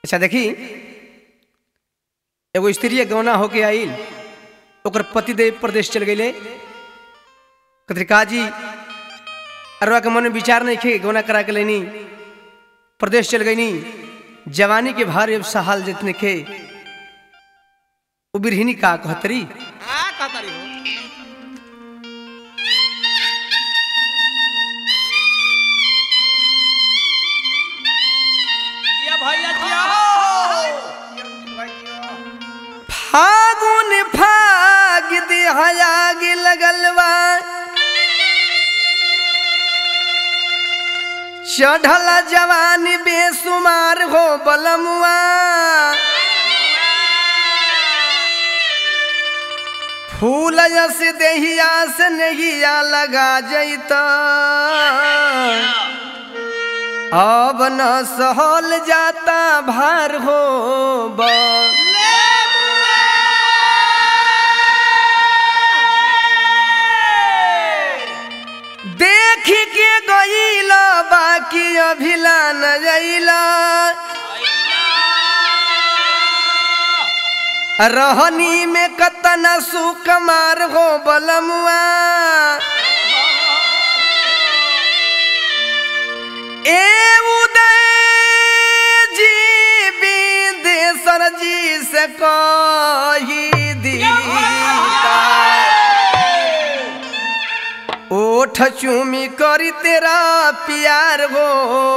अच्छा देखी एगो स्त्री गौना होके आइल ओकर पतिदेव प्रदेश चल गए कत्रिका जी अरवा के मन में विचार नहीं खे गौना करा के लेनी प्रदेश चल गईनी जवानी के भार अब सहाल जितने खे वो बिरहिनी का कहतरी आ कहतारी हो जिया भैया जिया हो फागुन फाग देहयाग लगल बा चढ़ल जवानी बेसुमार हो बलमुआ फूल यस देहिया से नहिया लगा जैता अब न सहल जाता भार हो बा देख के गईला बाकी अभिला न जईला रहनी में कतना सुकमार हो बलमुआ ए उदय जी विदेशर जी से कही दीता ओठ चूमी करी तेरा प्यार हो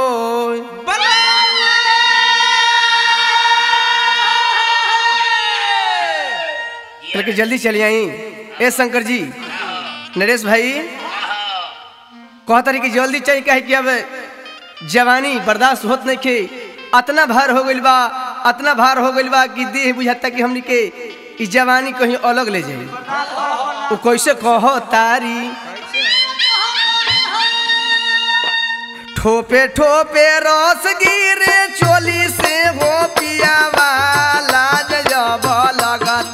लेकिन जल्दी चली आई ए शंकर जी नरेश भाई कहता रही कि जल्दी चाहिए कहे कि अब जवानी बर्दाश्त होत नहीं के अतना भार हो गइल बा अतना भार हो गइल बा कि देह बुझाता कि हमनी के ई जवानी कहीं अलग ले जाए वो कैसे कह तारी ठोपे ठोपे रस गिरे चोली से हो पिया वाला जब लगत